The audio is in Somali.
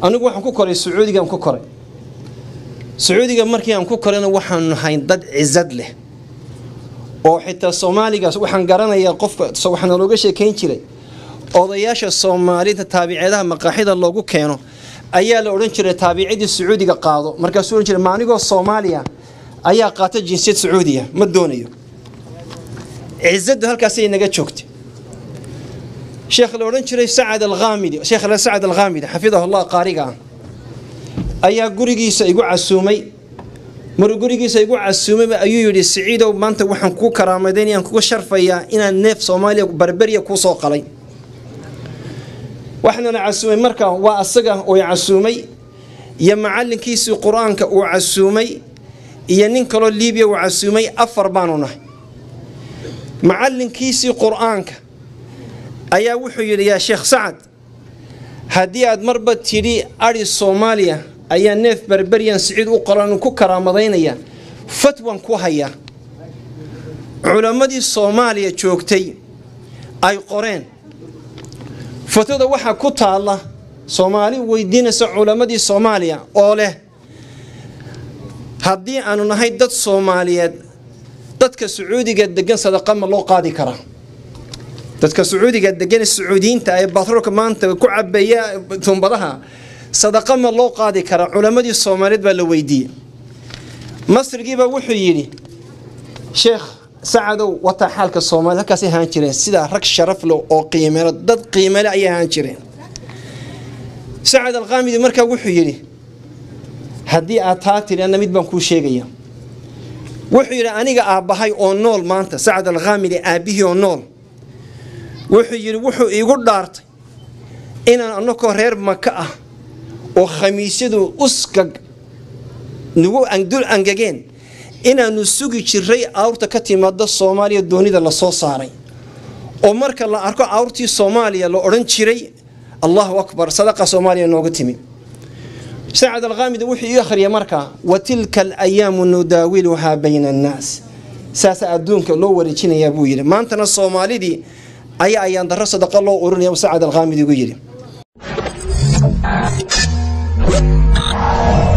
anigu waxaan ku koray sacuudigaan ku koray sacuudiga markii aan ku korayna waxaan nahay dad cizad leh oo xitaa soomaaligaas waxaan garanayaa qofka waxaana looga sheekayn jiray odayaasha soomaalida taabiceedaha maqaaxida loogu keeno ayaa la odhan jiray taabicidii sacuudiga qaado markaasuu odhan jiray maanigoo soomaaliya ayaa qaata jinsiyad sacuudiya ma doonayo cizadu halkaasay naga joogtay sheekh la odhan jiray sacad alkhaamidi sheekh la sacad alkhaamidi xafidahullah qaariga ah ayaa gurigiisa igu casuumay maruu gurigiisa igu casuumay ayuu yidhi siciidow maanta waxaan kuu karaamadaynayaan kuga sharfayaa inaan neef soomaaliya barberiya kuu soo qalay waxaana la casuumay marka waa asaga oo casuumay iyo macalinkiisii qur-aanka uu casuumay iyo nin kaloo liibiya uu casuumay afar baanu nahay macalinkiisii qur-aanka ayaa wuxuu yidhi yaa sheekh sacad haddii aad marba tidhi adhi soomaaliya ayaa neef berberiyan siciid u qolan ku karaamadaynaya fatwan ku hayaa culammadii soomaaliya joogtay ay qoreen fatwada waxaa ku taalla soomaali weydiinaysa culammadii soomaaliya oo leh haddii aanu nahay dad soomaaliyeed dadka sacuudiga degan sadaqa ma loo qaadi karaa dadka sacuudiga degan sacuudiyiinta ee batroolka maanta ku cabeeya tumbadaha sadaqa ma loo qaadi karaa culammadii soomaaliyeed baa la weydiiyey masrigiibaa wuxuu yidhi sheekh sacadow wataa xaalka soomaliya halkaasay ahaan jireen sidaa rag sharaf leh oo qiimelo dad qiimele ayay ahaan jireen sacad alqaamidi markaa wuxuu yidhi haddii aad taa tiri anna mid baan kuu sheegaya wuxuu yidhi aniga aabbahay oo nool maanta sacad alkhaamidi aabbihii oo nool wuxuu yidhi wuxuu iigu dhaartay inaan annakoo reer maka ah oo khamiisyadu uskag nagu dul angageen inaannu sugi jiray awrta ka timaada soomaaliya doonida lasoo saaray oo marka la arko awrtii soomaaliya la odhan jiray allahu akbar sadaqa soomaaliya nooga timi sacad alkhaamidi wuxuu ii akhriyay markaa wa tilka alayaamu nudaawiluhaa bayna annaas saasa adduunka loo wareejinayaa buu yidhi maantana soomaalidii ayaa ayaan darro sadaqa loo urinaya sacad alkhaamidi ugu yidhi